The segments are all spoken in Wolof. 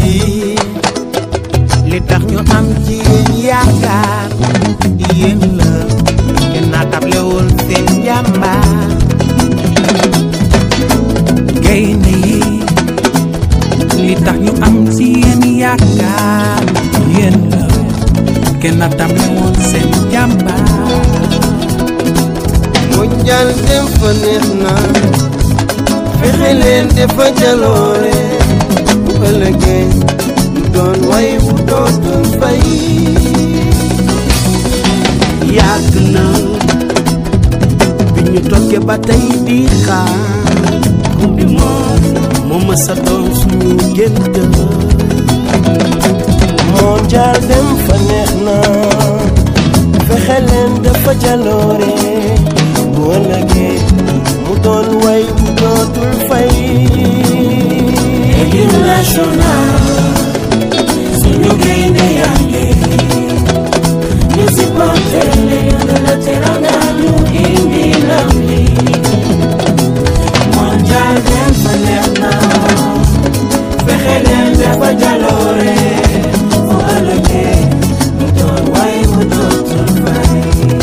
yi li tax ñu am ci yéen yaakaar yéen la kenn naatablewul seen jàmbaar gaynde yi li tax ñu am ci yéen yaakaar yéen la kenn naatablewul seen jàmbaar mondial dem fa neex na fexe leen defa jaloore bu ëllëgee mu doon way bu dootul fay yàgg na bi ñu toggee ba tey di xaar coupe du monde moo ma sa doon suñu gént mondial dem fa neex na fexe leen defa jaloore bu ëllëgee mu doon way bu dootul fay équipe nationale suñu gaynde yaa ngi ñu supporté leen de la teranga ñu indi ndam li mondial dem fa neex na fexe leen dafa jaloore bu ëllëgee mu doon way bu dootul fay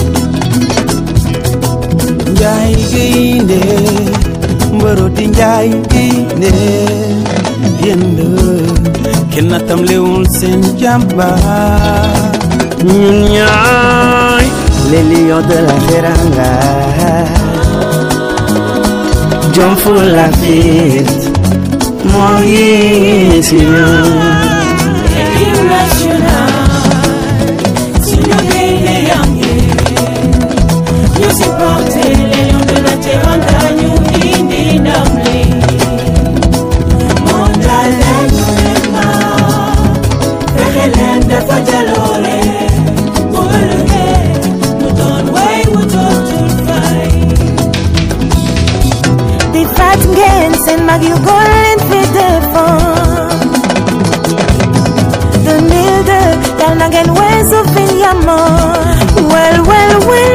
njaay gaynde mbëro di njaay gaynde yéen la kenn tam lewul seen jàmbaar ñun ñaay les lions de la Teranga jom fu la fit moo ngi si ñun équipe nationale suñu gaynde yaa ngi ñu supporté Lions de la Teranga ñu indi ndam li mondial leen ñu leen naa fexe leen dafa jaloore bu ëllëgee mu doon way wu dootul fay di faat ngeen seen mag yu góor leen fi defoon 2002 yal na ngeen weesu fi yamoon wel wel wel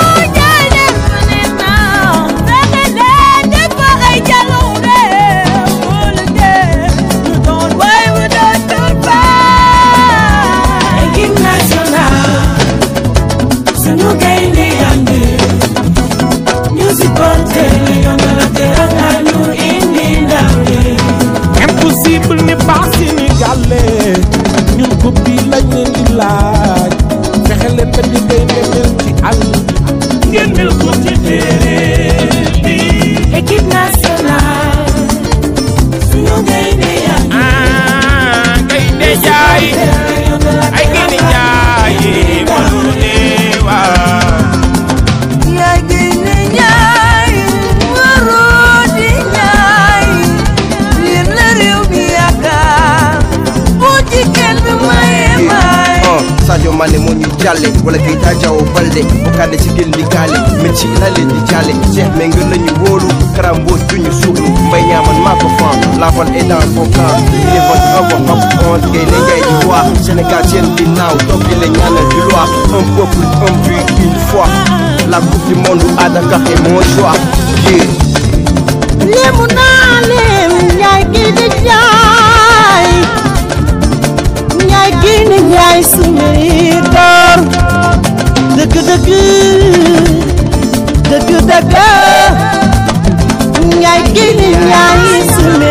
équipe nationale suñu gaynde yaa ngi ñu supporté Lions de la Teranga ñu indi ndam li impossible ni baax Sénégal ñun coupe bi lañ leen di laaj fexe leen ba di gaynde mel ci àll ngeen mel ko ci téere bi équipe nationale suñu gaynde yaa ngi ah gaynde jaay Lions de la ay gaynde jaay walu ne waa yaay génne ñaay waroo di ñaay yéen la réew mi yaakaar bu ci kenn maye maay oh Sadio Mané moo ñu jàlle wala Keita Diao Baldé Bokande ci gën di gaale Messi la leen di jàlle Cheikh Mengue la ñu wóolu Kara Mbodj du ñu suulu Mbaye Niamane maa ko fan la balle est dans son camp il est votre homme homme onze gaynde ngay di wax Sénégal seen ginnaaw toog di la ñaanal di loi un peuple un but une foi la coupe du monde Adama est mon choix yeah. léemu naa leem ñaay kii di ñaay ñaay kii di ñaay suñu door dëgg dëgg dëgg dëgg ñaay kii di ñaay suñu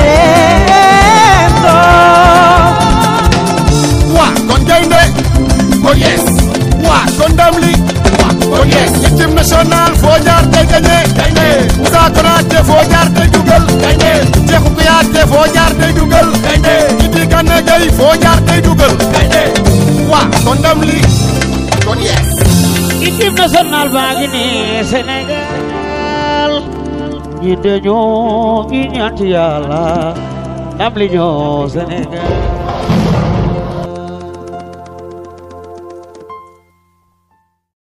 door waa kon gaynde kon yes waa kon ndam li waa kon yes équipe nationale foo jaar tey gagné gaynde Moussa Konaté foo jaar tey dugal gaynde Cheikhou Kouyaté foo jaar tey dugal gaynde Idi Gana Gueye foo jaar tey dugal gaynde waa kon ndam li kon yes équipe nationale baa ngi nii Sénégal ñi dañoo ñi ñaan ci yàlla ndam li ñoo Sénégal